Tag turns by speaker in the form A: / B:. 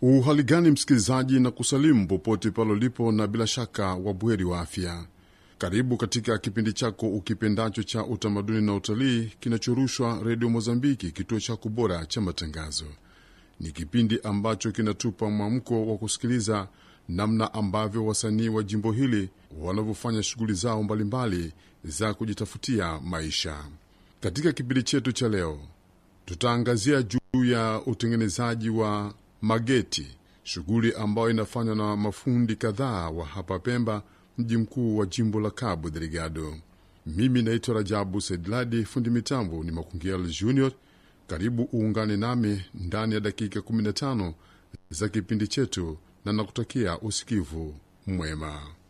A: Uhali gani msikilizaji, na kusalimu popote pale ulipo, na bila shaka wabweri wa afya. Karibu katika kipindi chako ukipendacho cha utamaduni na utalii kinachorushwa Redio Mozambiki, kituo chako bora cha matangazo. Ni kipindi ambacho kinatupa mwamko wa kusikiliza namna ambavyo wasanii wa jimbo hili wanavyofanya shughuli zao mbalimbali za kujitafutia maisha. Katika kipindi chetu cha leo, tutaangazia juu ya utengenezaji wa mageti, shughuli ambayo inafanywa na mafundi kadhaa wa hapa Pemba, mji mkuu wa jimbo la Cabo Delgado. Mimi naitwa Rajabu Saidladi, fundi mitambo ni Makungiel Junior. Karibu uungane nami ndani ya dakika 15 za kipindi chetu, na nakutakia usikivu mwema.